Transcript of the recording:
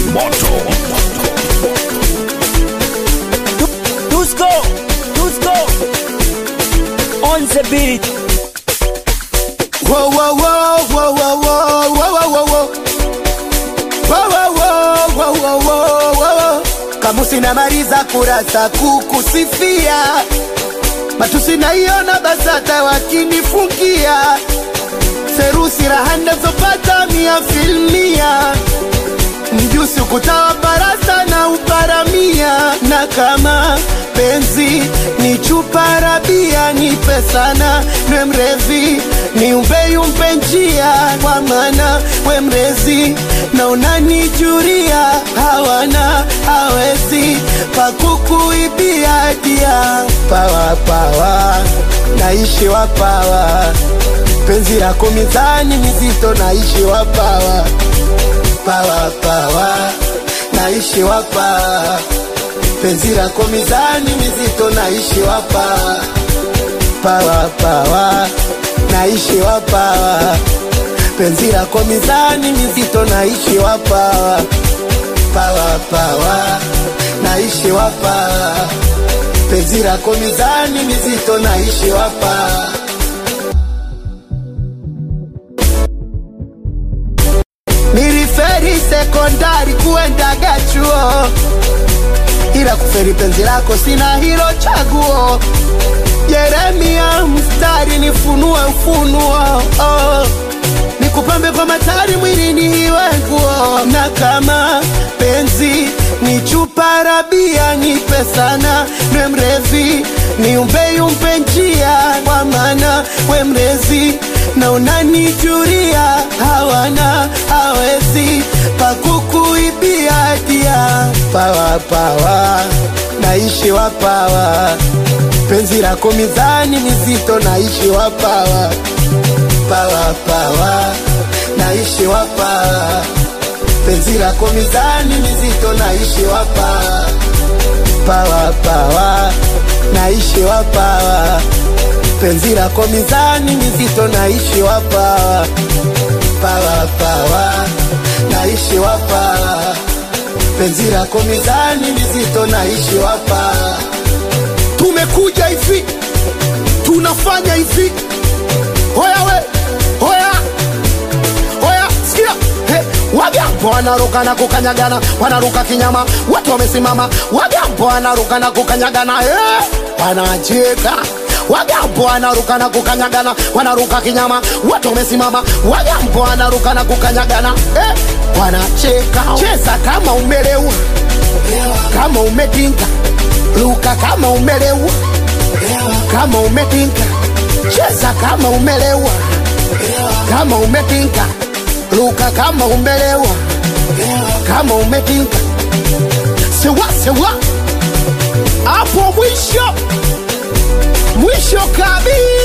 moto Dusko, Dusko, on the beat. Whoa, whoa, whoa, whoa, whoa, whoa, whoa, whoa, whoa. Whoa, whoa, whoa, whoa, whoa, whoa, whoa. Kamusi namaliza kurasa kukusifia, matusi naiona BASATA wakinifungia, serusi raha nazopata mia filmia, mjusi ukutawa barasa na uparamia, na kama penzi ni chupa rabia, nipe sana nwe mrevi ni umbeyumpe njia, kwa maana we mrezi na unanijuria, hawana hawezi pakukuibia dia pawa pawa, naishi wapawa, penzi lako mizani mizito, naishi wapawa pawa pawa, naishi wapawa, penzi lako mizani mizito, naishi wapawa pawa pawa, naishi wapawa, penzi lako mizani mizito, naishi wapawa pawa pawa, naishi wapawa, penzi lako mizani mizito, naishi wapawa Niliferi sekondari kuendaga chuo, ila kuferi penzi lako sina hilo chaguo. Yeremia mstari nifunue ufunuo, oh. nikupambe kwa matari mwilini iwe nguo, na kama penzi ni chupa rabia, nipe sana nwe mrevi niumbeyumpe njia, kwa maana we mrezi na unanijuria, hawana hawezi pakukuibia dia pawa pawa, naishi wapawa, penzi lako mizani mizito, naishi wapawa pawa pawa, naishi wapawa, penzi lako mizani mizito, naishi wapawa pawa pawa, naishi wapawa, penzi lako mizani mizito, naishi wapawa pawa pawa, naishi wapawa, penzi lako mizani mizito, naishi wapawa. Tumekuja hivi, tunafanya hivi, hoya we, hoya Oya, sikia Hey, Wagambo wanaruka na kukanyagana, wanaruka kinyama, watu wamesimama. Wagambo wanaruka na kukanyagana, eh, wanacheka. Wagambo wanaruka na kukanyagana, wanaruka kinyama, watu wamesimama. Wagambo wanaruka na kukanyagana, eh, wanacheka. Cheza kama umelewa, kama umedinga, ruka kama umelewa, kama umedinga, cheza kama umelewa kama umepinga luka kama umelewa kama umepinga sewa sewa hapo mwisho mwisho kabisa